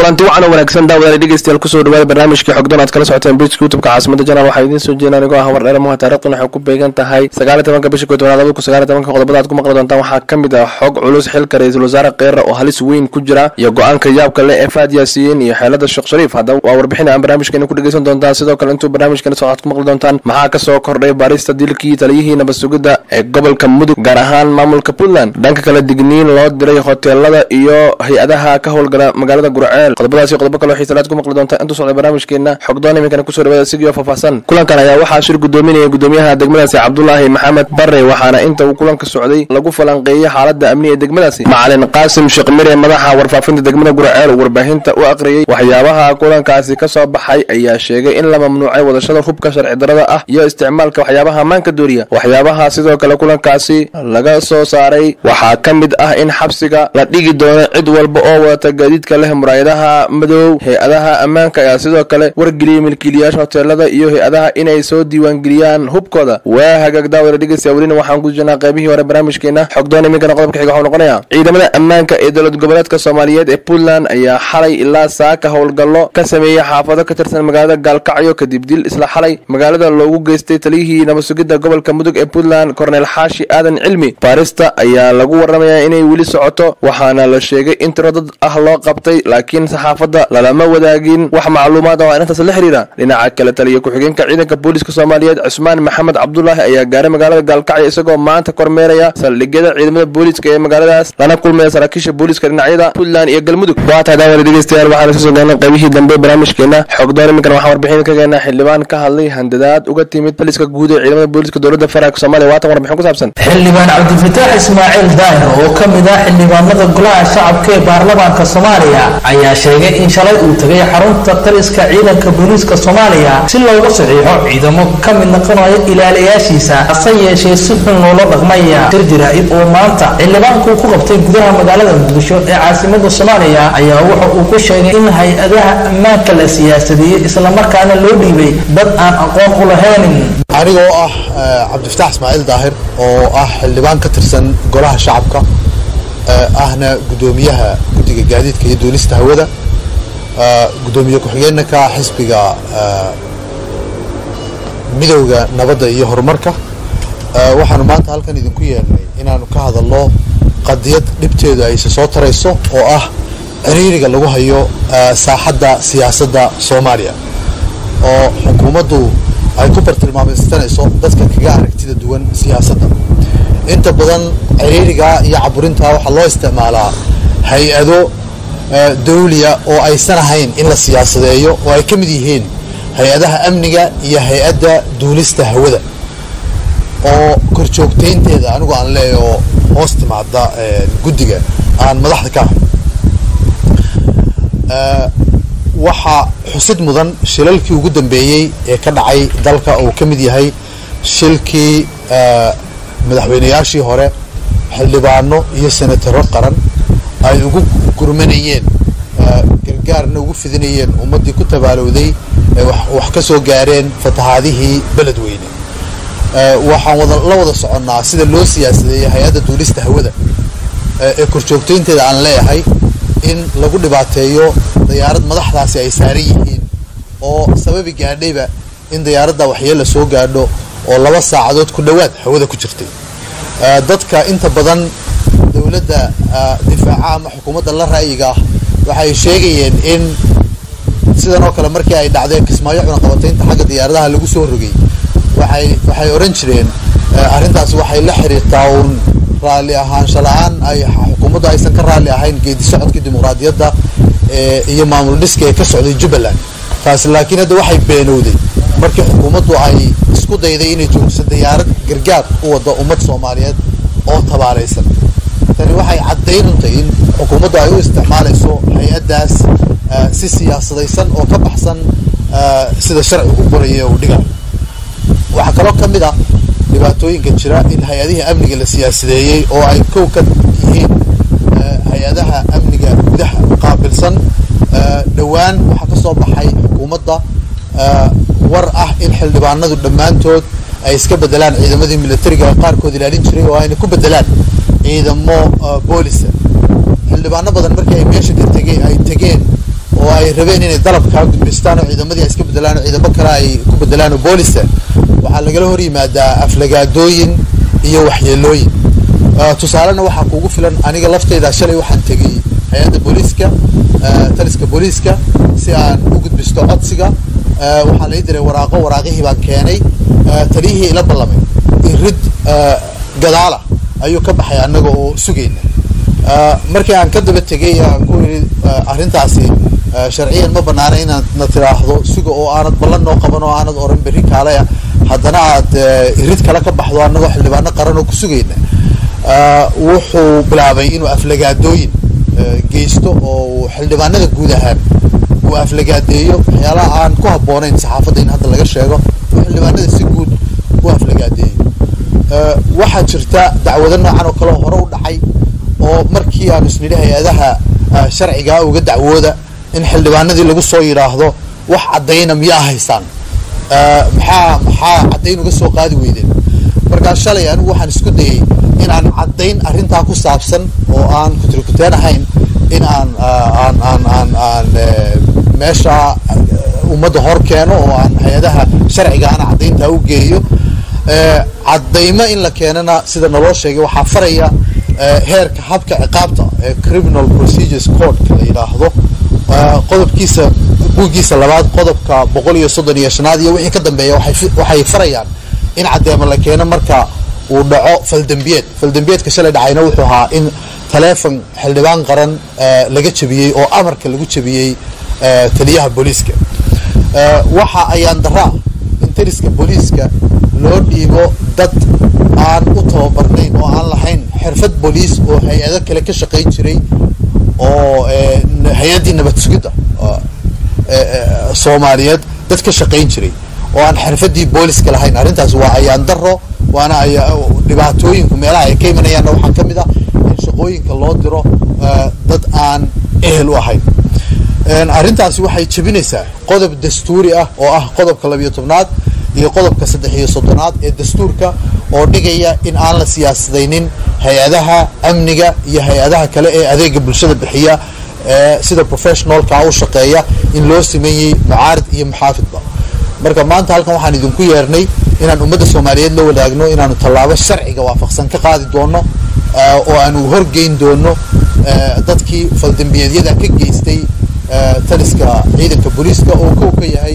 kulanti wacan oo wanaagsan daawadaal dhegeystayaal kusoo dhawaada barnaamijkii xogdoon aad kala socoteen bejka youtubeka caasimada janaal waxaa idiin soo jeedaan anigoo ah war dheeramuha taarikhdan waxay ku beegan tahay sagaaliy tobanka bisha koy tobanaad labada kun sagaaliy tobanka qodobada aad ku maqli doontaan waxaa ka mid ah xog culus xilka ra-iisul wasaare kheyra oo halis weyn ku jira iyo go-aanka yaabka leh ee faad yaasiin iyo xeelada sheekh shariif haddaba waa warbixin aan barnaamijkeena ku dhegeysan doontaan sidoo kale intuu barnaamijkeena soo aad ku maqli doontaan maxaa kasoo kordhay baarista dilkii taliyihii nabad sugidda ee gobolka mudug gaar ahaan maamulka puntland dhanka kale digniin loo diray hoteelada iyo hay-adaha ka howlgala magaalada gurceel qodobadaasi qodobo kaloo xiisalaad ku maqli doonta intuu socday barnaamijkeena xogdoon iminkana kusoo dhawaada sigio faahfaahsan kulankan ayaa waxaa shir gudoominaya gudoomiyaha degmadaasi cabdulaahi maxamed bare waxaana inta uu kulanka socday lagu falanqeeyey xaalada amni ee degmadaasi macalin qaasim sheekh mire madaxa warfaafinta degmada gurceel warbaahinta u aqriyey waxyaabaha kulankaasi ka soo baxay ayaa sheegay in la mamnuucay wadashada hubka sharci darada ah iyo isticmaalka waxyaabaha maanka dooriya waxyaabaha sidoo kale kulankaasi laga soo saaray waxaa ka mid ah in xabsiga la dhigi doono cid walba oo wadata gaadiidka leh muraayadaha madow hay-adaha ammaanka ayaa sidoo kale wargeliyey milkiilayaasha hoteelada iyo hay-adaha inay soo diiwaangeliyaan hubkooda waa hagaag daawada dhegeystayaa welina waxaan ku jirnaa qaybihii hore barnaamijkeena xogdoon iminkana qodobka xiga waxuu noqonayaa ciidamada ammaanka ee dowlad goboleedka soomaaliyeed ee puntland ayaa xalay ilaa saaka howlgallo ka sameeyey xaafado ka tirsan magaalada gaalkacyo kadib dil isla xalay magaalada loogu geystay taliyihii nabad sugidda gobolka mudug ee puntland korneel xaashi aadan cilmi baarista ayaa lagu waramayaa inay weli socoto waxaana la sheegay in tiro dad ah loo qabtay laakiin saxaafadda lalama wadaagin wax macluumaad oo arrintaas la xiriira dhinaca kale taliya ku-xigeenka ciidanka booliiska soomaaliyeed cusmaan maxamed cabdulaahi ayaa gaaray magaalada gaalkacyo isagoo maanta kormeeraya saldhigyada ciidamada booliiska ee magaaladaas lana kulmaya saraakiisha booliiska dhinacyada puntland iyo galmudug waa tahay daawada dhegeystayaal waxaan kasoo gaarnay qaybihii dambe barnaamijkeena xogdoon iminkan waxaan warbixin ka geenaa xildhibaan ka hadlay handadaad uga timid baliska guud ee ciidamada booliiska dowladda federaalk soomaaliya waatan warbixin ku saabsan xildhibaan cabdifataax ismaaciil daahir oo ka mid ah xildhibaanada golaha shacabka ee baarlamaanka soomaaliya ayaa sheegay in shalay uu tagay xarunta taliska ciidanka booliiska soomaaliya si looga saxiixo ciidamo ka mid noqonaya ilaaliyaashiisa hase yeeshee si xun loola dhaqmaya shir jaraa'id oo maanta xildhibaanku ku qabtay gudaha magaalada muqdisho ee caasimada soomaaliya ayaa wuxa uu ku sheegay in hay-adaha ammaanka la siyaasadeeyey islamarkaana loo dhiibay dad aan aqoon u lahaynin anigoo ah cabdifataax ismaaciil daahir oo ah xildhibaan ka tirsan golaha shacabka ahna gudoomiyaha guddiga gaadiidka iyo duulista hawada gudoomiye ku-xigeenka xisbiga midowda nabadda iyo horumarka waxaanu maanta halkan idinku yeernay inaanu ka hadalno qadiyad dhibteedu ayse soo tarayso oo ah ciriiriga lagu hayo saaxadda siyaasadda soomaaliya oo xukuumaddu ay ku bartilmaameysanayso dadka kaga aragtida duwan siyaasadda inta badan ciriiriga iyo caburinta waxaa loo isticmaalaa hay-ado dawliya oo aysan ahayn in la siyaasadeeyo oo ay ka mid yihiin hay-adaha amniga iyo hay-adda duulista hawada oo korjoogtaynteeda anigu aan leeya oo hoos timaada guddiga aan madaxda ka ahay waxaa xusid mudan shilalkii ugu dambeeyey ee ka dhacay dalka uu ka mid yahay shilkii madaxweynayaashii hore xildhibaano iyo senataro qaran ay ugu gurmanayeen gargaarna ugu fidinayeen ummaddii ku tabaalowday ee wax ka soo gaareen fatahaadihii beledweyne waxaan wada la wada soconnaa sida loo siyaasadeeyey hay-adda duulista hawada ee korjoogtaynteeda aan leeyahay in lagu dhibaateeyo dayaarad madaxdaasi ay saaran yihiin oo sababi gaadhayba in dayaaradda waxyeella soo gaadho oo laba saacadood ku dhowaad hawada ku jirtay dadka inta badan dowladda difaaca ama xukuumadda la ra'yiga ah waxay sheegayeen in sidan oo kale markii ay dhacdeen kismaayo cunaqabataynta xagga diyaaradaha lagu soo rogay waxay waxay odhan jireen arrintaasi waxay la xiriirtaa uun raalli ahaansha la-aan ay xukuumaddu aysan ka raalli ahayn geedi socodkii dimuqraadiyadda iyo maamul dhiska ee ka socday jubbaland taasi laakiin hadda waxay beenowday markii xukuumaddu ay isku dayday inay joojiso dayaarad gargaar u wadda ummad soomaaliyeed oo tabaalaysan tani waxay caddaynantay in xukuumaddu ay u isticmaalayso hay-addaas si siyaasadaysan oo ka baxsan sida sharcigu u qoraya uu dhigayo waxaa kaloo ka mid ah dhibaatooyinka jira in hay-adihii amniga la siyaasadeeyey oo ay kow ka yihiin hay-adaha amniga gudaha qaabilsan dhowaan waxaa ka soo baxay xukuumadda war ah in xildhibaanadu dhammaantood ay iska bedelaan ciidamadii militariga qaarkood ilaalin jiray oo ayna ku bedelaan ciidamo boolisa xildhibaano badan markii ay meesha ka tege ay tegeen oo ay rabeen inay dalabkaa gudbaystaan oo ciidamadii ay iska bedelaan oo ciidamo kale ay ku bedelaan oo boolisa waxaa lagala hor yimaadaa aflagaadooyin iyo waxyeelooyin tusaalena waxaa kuugu filan aniga lafteyda shalay waxaan tegey hay-adda booliiska taliska booliiska si aan u gudbisto codsiga waxaa lai diray waraaqo waraaqihii baan keenay taliyihii ila ballamay irid gadaala ayuu ka baxay annaga oo sugayna markii aan ka daba tegay aan ku yidhi arrintaasi sharciyan ma banaana inaad na tiraahdo suga oo aanad ballan noo qaban oo aanad oran berri kaalea haddana aad irid kale ka baxdo annagoo xildhibaano qaran oo ku sugayna wuxuu bilaabay inuu aflagaadooyin geysto oo xildhibaanada guud ahaan uu aflagaadeeyo waxyaalaha aan ku habboonayn saxaafadda in hadda laga sheego oo xildhibaanada si guud u aflagaadeeyo waxaa jirta dacwado noocan oo kale hore u dhacay oo markii aanu isnidhi hay-adaha sharcigaa uga dacwooda in xildhibaanadii lagu soo yidhaahdo wax caddayna miyaa haysaan maxaa maxaa caddayn uga soo qaadi weydeen markaa shalay anigu waxaan isku dayay in aan caddayn arrintaa ku saabsan oo aan kutirikuteen ahayn in aan aan aan aan aan meesha ummadda hor keeno oo aan hay-adaha sharcigaana caddayntaa u geeyo caddaymo in la keenana sida naloo sheegay waxaa faraya heerka habka ciqaabta ee criminal procedures codeka la yidhaahdo qodobkiisa buuggiisa labaad qodobka boqol iyo soddon iyo shanaad iyo wixii ka dambeeya waxay farayaan in caddeemo la keeno marka uu dhaco faldembiyeed faldembiyeedka shalay dhacayna wuxuu ahaa in taleefon xildhibaan qaran laga jebiyey oo amarka lagu jebiyey taliyaha booliiska waxa ayaan daraa in taliska booliiska loo dhiibo dad aan u tababarnayn oo aan lahayn xirfad booliis oo hay-ado kale ka shaqayn jiray oo hay-addii nabad sugidda soomaaliyeed dad ka shaqayn jiray oo aan xirfadii booliska lahayn arrintaas waa ayaan daro waana dhibaatooyinku meelaha ay ka imanayaanna waxaa ka mid ah in shaqooyinka loo diro dad aan ehel u ahayn arrintaasi waxay jebinaysaa qodob dastuuri ah oo ah qodobka labiyo tobnaad iyo qodobka saddex iyo soddonaad ee dastuurka oo dhigaya in aan la siyaasadaynin hay-adaha amniga iyo hay-adaha kale ee adeega bulshada bixiya sida professionalka u shaqeeya in loo sameeyey mucaarid iyo muxaafidba marka maanta halkan waxaan idinku yeernay inaan ummadda soomaaliyeed la wadaagno inaanu tallaabo sharciga waafaqsan ka qaadi doono oo aanu horgeyn doono dadkii faldambiyeedyada ka geystay taliska ciidanka booliiska oo kow ka yahay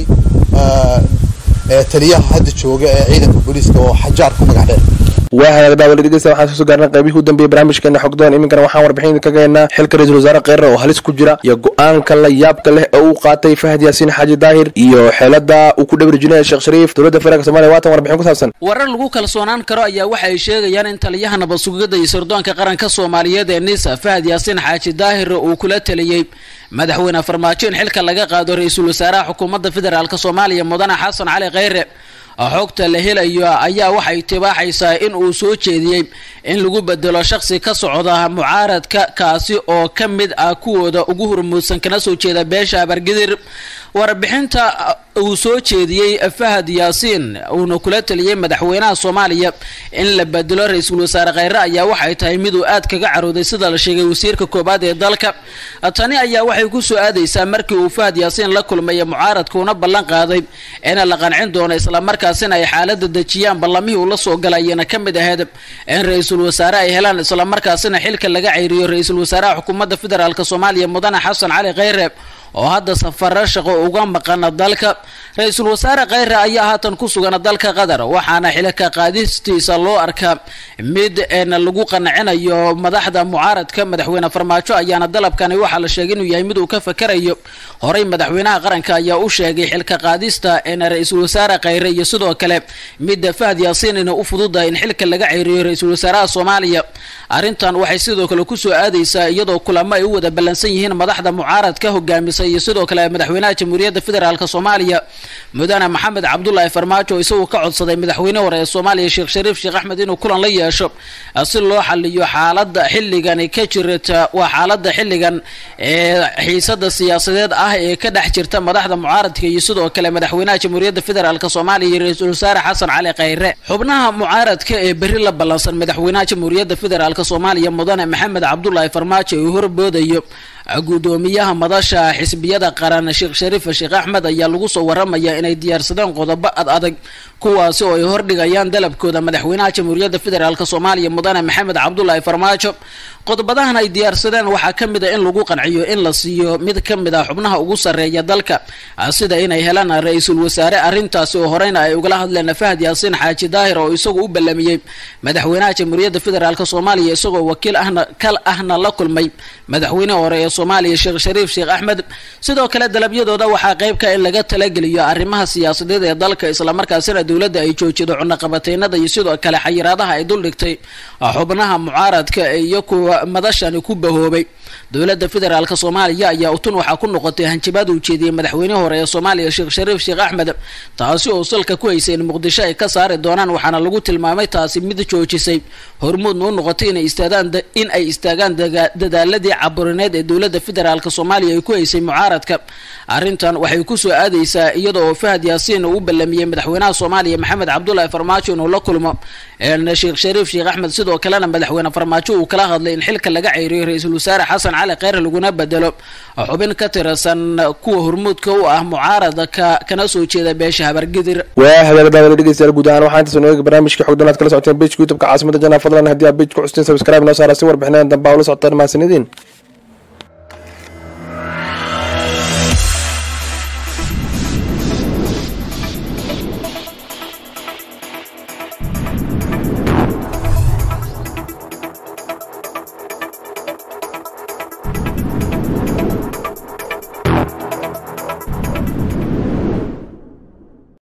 taliyaha hadda jooga ee ciidanka booliiska oo xajaar ku magac dheer waa hagaag daawada dhegeysta waxaan soo gaarnay qaybihii u dambeeyey barnaamijkeena xogdoon iminkana waxaan warbixin ka gaynaa xilka ra-iisul wasaare kheyre oo halis ku jira iyo go-aanka la yaabka leh ee uu qaatay fahad yaasiin xaaji daahir iyo xeelada uu ku dhawrijinaya sheekh shariif dowladda federaalk somalia waatan warbixin ku saabsan warar lagu kalsoonaan karo ayaa waxa ay sheegayaan in taliyaha nabad sugidda iyo sirdoonka qaranka soomaaliyeed ee nisa fahad yaasiin xaaji daahir uu kula taliyey madaxweyne farmaajo in xilka laga qaado ra-iisul wasaaraha xukuumadda federaalk soomaaliya mudane xasan cali kheyre xogta la helayo ayaa waxay tibaaxaysaa in uu soo jeediyey in lagu bedelo shaqsi ka socda mucaaradka kaasi oo ka mid ah kuwooda ugu hormuudsan kana soo jeeda beesha abargidir warbixinta uu soo jeediyey fahad yaasiin uuna kula taliyey madaxweynaha soomaaliya in la bedelo ra-iisul wasaare kheyre ayaa waxay tahay mid uu aad kaga carooday sida la sheegay wasiirka koobaad ee dalka tani ayaa waxay ku soo aadaysaa markii uu fahad yaasiin la kulmaya mucaaradka una ballan qaaday in la qancin doono islamarkaasina ay xaalada dejiyaan ballamihii uu la soo galayana ka mid ahayd in ra-iisul wasaare ay helaan islamarkaasina xilka laga ceyriyo ra-iisul wasaaraha xukuumadda federaalk soomaaliya mudane xasan cali kheyre oo hadda safaro shaqo uga maqana dalka ra-iisul wasaare kheyre ayaa haatan ku sugan dalka qatar waxaana xilka qaadistiisa loo arkaa mid lagu qancinayo madaxda mucaaradka madaxweyne farmaajo ayaana dalabkani waxaa la sheegay inuu yahay mid uu ka fakarayo horey madaxweynaha qaranka ayaa u sheegay xilka qaadista ra-iisul wasaare kheyre iyo sidoo kale midda fahad yaasiin ina u fududahay in xilka laga ceyriyo ra-iisul wasaaraha soomaaliya arrintan waxay sidoo kale kusoo aadaysaa iyadoo kulamo ay u wada ballansan yihiin madaxda mucaaradka hogaamisa iyo sidoo kale madaxweynaha jamhuuriyadda federaalk soomaaliya mudane maxamed cabdulaahi farmaajo isagoo ka codsaday madaxweyne hore ee soomaaliya sheekh shariif sheekh axmed inuu kulan la yeesho si loo xaliyo xaalada xilligani ka jirta waa xaalada xilligan ee xiisada siyaasadeed ah ee ka dhex jirta madaxda mucaaradka iyo sidoo kale madaxweynaha jamhuuriyadda federaalk soomaaliya iyo ra-iisul wasaare xasan cali kheyre xubnaha mucaaradka ee berri la ballansan madaxweynaha jamhuuriyadda federaalk soomaaliya mudane maxamed cabdulaahi farmaajo uu horboodayo gudoomiyaha madasha xisbiyada qaran sheekh shariif sheekh axmed ayaa lagu soo waramaya inay diyaarsadeen qodobo ad adag kuwaasi oo ay hordhigayaan dalabkooda madaxweynaha jamhuuriyadda federaalk soomaaliya mudane maxamed cabdulaahi farmaajo qodobadahan ay diyaarsadeen waxaa ka mid a in lagu qanciyo in la siiyo mid ka mid ah xubnaha ugu sarreeya dalka sida inay helaan ra-iisul wasaare arrintaasi oo horeyna ay ugala hadleen fahad yaasiin xaaji daahir oo isagu u ballamiyey madaxweynaha jamhuuriyadda federaalk soomaaliya isagoo wakiil ahna kal ahna la kulmay madaxweynehi hore ee soomaaliya sheekh shariif sheekh axmed sidoo kale dalabyadooda waxaa qeybka in laga talageliyo arrimaha siyaasadeed ee dalka islamarkaasina dowladda ay joojido cunaqabateynada iyo sidoo kale xayiraadaha ay duldhigtay xubnaha mucaaradka iyo kuwa madashani ku bahoobay dowladda federaalk soomaaliya ayaa utun waxaa ku noqotay hanjabaad uu jeediyey madaxweyne hore ee soomaaliya sheekh shariif sheekh axmed taasi oo salka ku haysay in muqdisho ay ka saari doonaan waxaana lagu tilmaamay taasi mid joojisay hormuudna u noqotay inay istaagaan in ay istaagaan dadaaladii caburineed ee dowladda federaalk soomaaliya ay ku haysay mucaaradka arrintan waxay kusoo aadaysaa iyada oo fahad yaasiin uu u ballamiyey madaxweynaha soomaaliya maxamed cabdulaahi farmaajo inuu la kulmo sheekh shariif sheekh axmed sidoo kalena madaxweyne farmaajo uu kala hadlay in xilka laga ceyriyo ra-iisul wasaare xasan cali kheyr laguna bedelo xubin ka tirsan kuwa hormuudka u ah mucaaradka kana soo jeeda beesha habargidir waa hagaagadaawada dhegeystayaal guud ahaan waxaa intaas nooga barnaamijka xogdan aad kala socoteen bejka youtubeka caasimada janaa fadlan haddii aad bej ku xusteen sabscribe noo saara si warbixinada dambe aa ula socotaan mahadsanidin